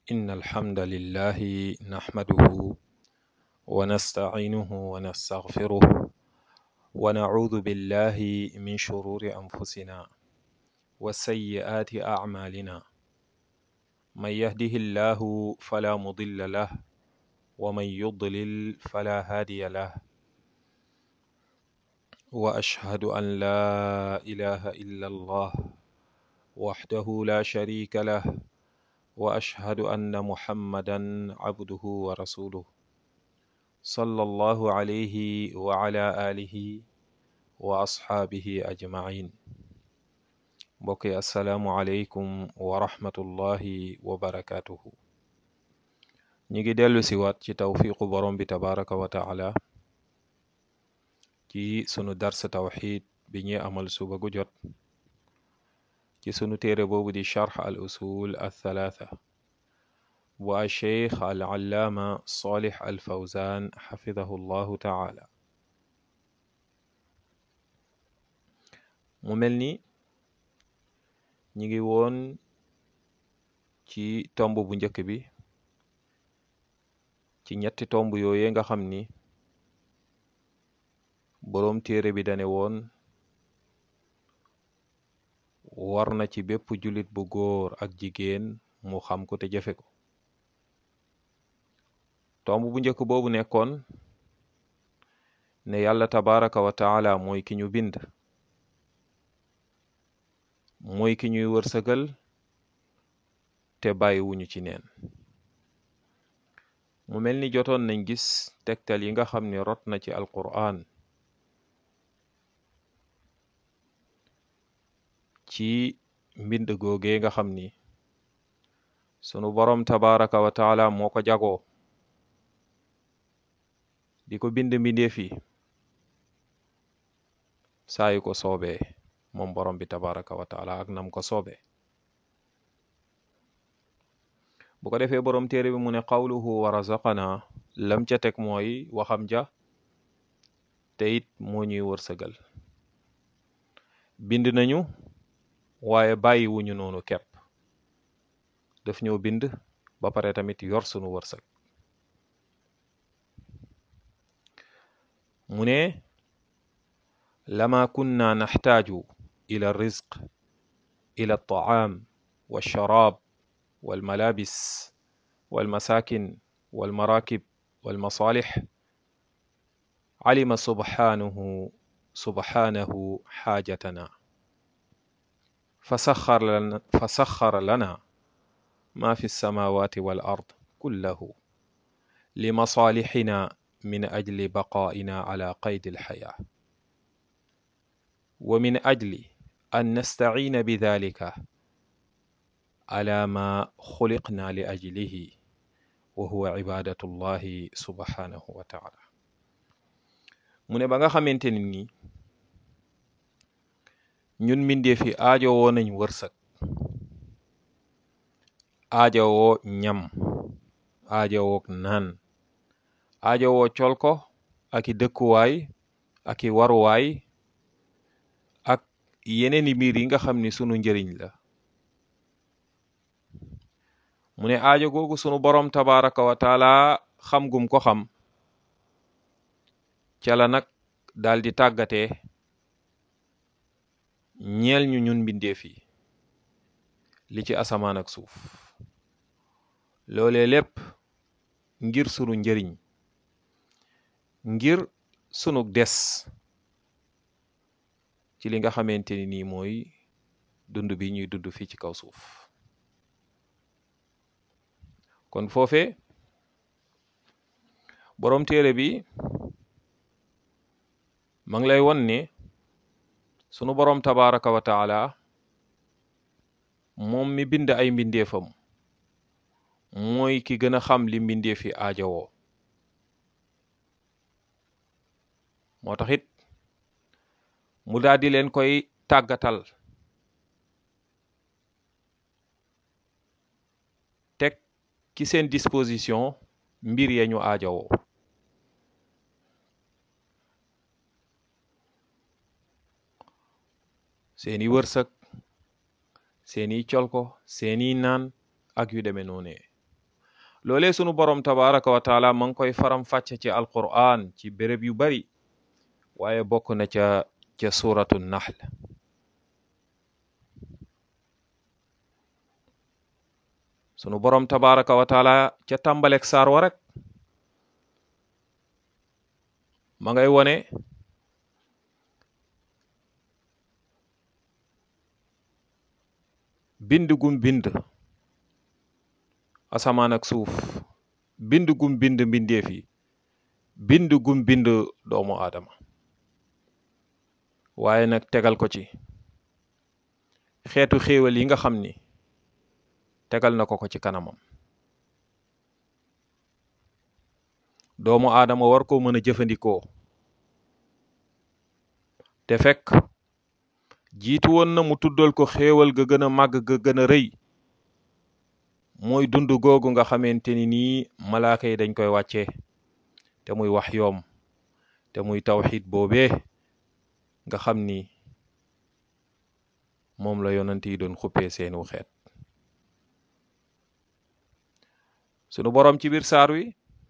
إن الحمد لله نحمده ونستعينه ونستغفره ونعوذ بالله من شرور أنفسنا وسيئات أعمالنا من يهده الله فلا مضل له ومن يضلل فلا هادي له وأشهد أن لا إله إلا الله وحده لا شريك له وأشهد أن محمدا عبده ورسوله صلى الله عليه وعلى آله وأصحابه أجمعين mbokk yi asalaamualeykum wa rahmatullahi wa barakaatuhu ñi ngi dellu siwaat ci tawfiqu borom bi tabaraka wa taala ci sunu dars tawxid bi ñuy amal suba gu jot ci sunu téere boobu di charx al usul al thalaatha bu a cheikh al allaama salih al fawzan xafidahu llahu taala mu mel ni ñi ngi woon ci tomb bu njëkk bi ci ñetti tomb yooye nga xam ni boroom téere bi dane woon war na ci bépp jullit bu góor ak jigéen mu xam ko te jëfe ko tomb bu njëkk boobu nekkoon ne yàlla tabaraka wa taala mooy ki ñu bind mooy ki ñuy wërsëgal te bàyyiwuñu ci neen mu mel ni jotoon nañ gis tegtal yi nga xam ni rot na ci alqur'an ci mbind googee nga xam ni sunu boroom tabaraka wa taala moo ko jagoo di ko bind mbindeef yi saa yu ko soobee moom borom bi tabaraka wa taala ak nam ko soobee bu ko defee borom téere bi mu ne qawluhu wa razaqana lam ca teg mooy waxam ja te it moo ñuy wërsëgal bind nañu waaye bàyyi wuñu noonu kepp daf ñoo bind ba pare tamit yor sunu wërsëg mu ne lama kunna naxtaaju ila rizq ila altaam walsharaab walmalabis walmasakin walmarakib walmasalix calima subxaanahu subxaanahu xaajatana fasaxar lana fasaxara lana ma fi lsamawati wal ard kullahu limasalixina min ajli baqaa'ina ala qaydi alxayaa wa min ajli an nastaciina bidalika ala ma xuliqna li ajlihi wa huwa cibaadatu llahi subhanahu wa taala mu ne ba nga xamante ni ni ñun mbindeef yi aajowoo nañ wërsëg aajowoo ñam aajowoo naan aajowoo col ko ak i dëkkuwaay ak i waruwaay ak yeneeni mbir yi nga xam ni sunu njëriñ la mu ne aajo googu sunu boroom tabaraka wa taala xam gum ko xam ca la nag daal di tàggatee ñeel ñu ñun mbindeef yi li ci asamaan ak suuf loolee lépp ngir sunu njëriñ ngir sunu des ci li nga xamante ni nii mooy dund bi ñuy dund fii ci kaw suuf kon foofe boroom téere bi ma ngi lay won ne sunu boroom tabaraka wa taala moom mi bind ay mbindeefam mooy ki gën a xam li mbindeef yi aajowoo moo tax it mu daal di leen koy tàggatal teg ci seen disposition mbir ya ñu aajowoo seeni wërsëg seeni colko seeni naan ak yu demee noonee loolee sunu borom tabaraka wa taala ma ngi koy faram fàcce ci alquran ci béréb yu bari waaye bokk na ca ca suratu nahl sunu borom tabaraka wa taala ca tàmbalek saar wa rek ma ngay wone bind gum bind asamaan ak suuf bind gum bind mbindeef yi bind gum bind doomu aadama waaye nag tegal ko ci xeetu xéewal yi nga xam ni tegal na ko ko ci kanamam doomu aadama war koo mën a jëfandikoo te fekk jiitu woon na mu tuddal ko xéewal ga gën a màgg ga gën a rëy mooy dund googu nga xamante ni nii malaaka yi dañ koy wàccee te muy wax yoom te muy tawxid boobee nga xam ni moom la yonent yi doon xuppee seenu xeet sunu boroom ci biir saar wi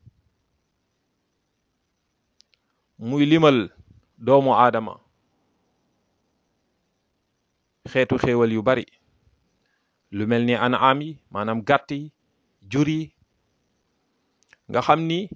muy limal doomu aadama xeetu xéewal yu bari lu mel ni an'am yi maanaam gàtt yi jur yi nga xam ni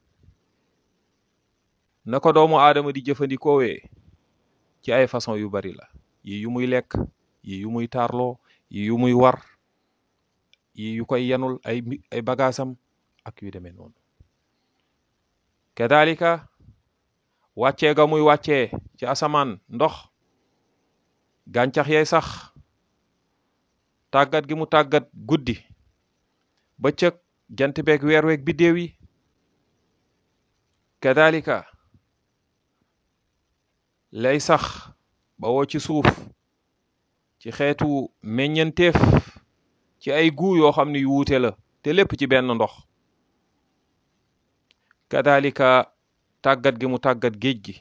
na ko doomu aadama di jëfandikoowee ci ay façon yu bari la yi yu muy lekk yi yu muy taarloo yi yu muy war yi yu koy yanul ay ay bagaasam ak yu demee noonu kadalika wàccee ga muy wàccee ci asamaan ndox gàncax yay sax tàggat gi mu tàggat guddi bëccëg jant beeg weer weeg biddéew yi kadalika lay sax ba woo ci suuf ci xeetu meññenteef ci ay guu yoo xam ne yu wuute la te lépp ci benn ndox kadalika tàggat gi mu tàggat géej gi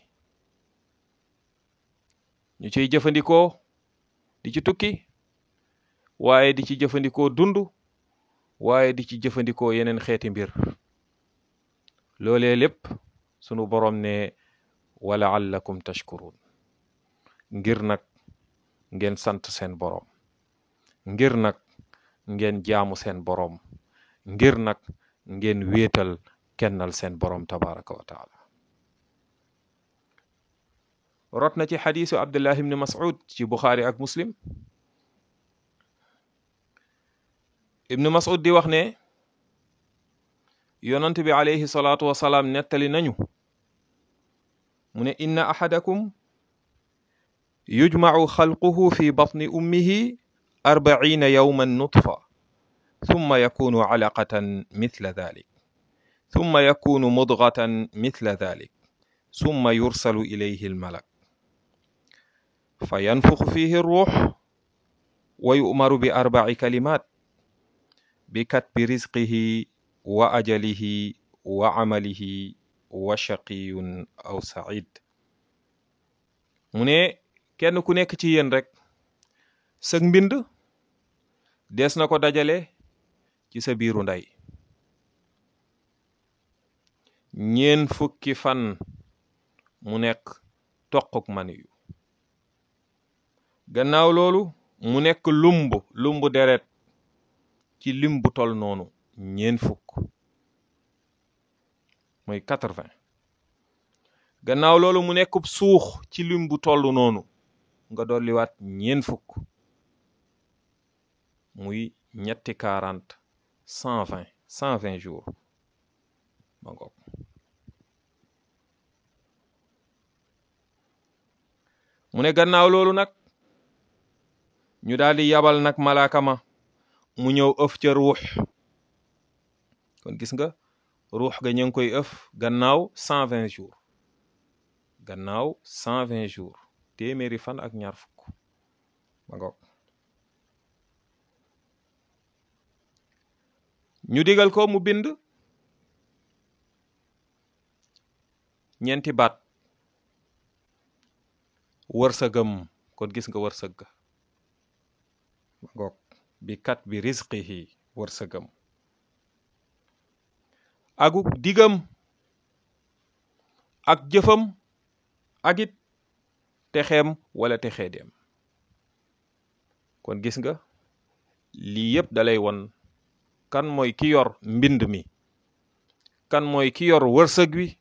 ñu ciy jëfandikoo di ci tukki waaye di ci jëfandikoo dund waaye di ci jëfandikoo yeneen xeeti mbir loolee lépp sunu boroom ne wala allakum tashkurun ngir nag ngeen sant seen boroom ngir nag ngeen jaamu seen boroom ngir nag ngeen wéetal kennal seen boroom tabaraka wa taala rot na ci xadiisu abdullah ibni mas'ud ci buxaari ak muslim ibnu mas'ud di wax ne yonant bi alayhi salaatu wasalaam nettali nañu mu ne inna ahadakum yujmacu xalquhu fi batni ummihi arbaciina yawman nutfa ثم يكون علقة مثل ذلك ثم يكون مضغة مثل ذلك ثم يرسل إليه الملك فينفخ فيه الروح ويؤمر بأربع كلمات بكتب رزقه وأجله وعمله وشقي أو سعيد mu ne kenn ku nekk ci yéen rek sëg mbind des na ko dajale ci sa biiru ndey ñeen fukki fan mu nekk toquk maniyu gannaaw loolu mu nekk lumb lumb deret ci lim bu tol noonu ñeen fukk mooy quatre-vingt gannaaw loolu mu nekk suux ci lim bu toll noonu nga dolliwaat ñeen fukk muy ñetti quarante cent vingt cent vingt jours ma ngoog mu ne gannaaw loolu nag ñu daal di yabal nag malaaka ma mu ñëw ëf ca ruux kon gis nga ruux ga ñu ngi koy ëf gannaaw cent vingt jours gannaaw cent vingt jours téeméeri fan ak ñaar fukk ma ngoog ñu digal ko mu bind ñeenti baat wërsëgam kon gis nga wërsëg ga ma ngoog bi kat bi rizqihi wërsëgam akuk digam ak jëfam ak it texeem wala texee dem kon gis nga lii yëpp dalay won kan mooy ki yor mbind mi kan mooy ki yor wërsëg wi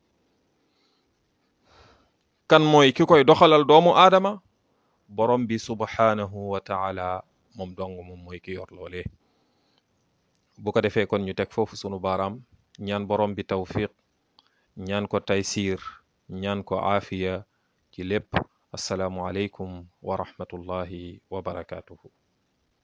kan mooy ki koy doxalal doomu aadama borom bi subhaanahu wa taala moom dong moom mooy ki yor loolee bu ko defee kon ñu teg foofu sunu baaraam ñaan borom bi tawfiq ñaan ko taysiir ñaan ko aafiya ci lépp assalaamu aleykum wa rahmatullahi wa barakaatuhu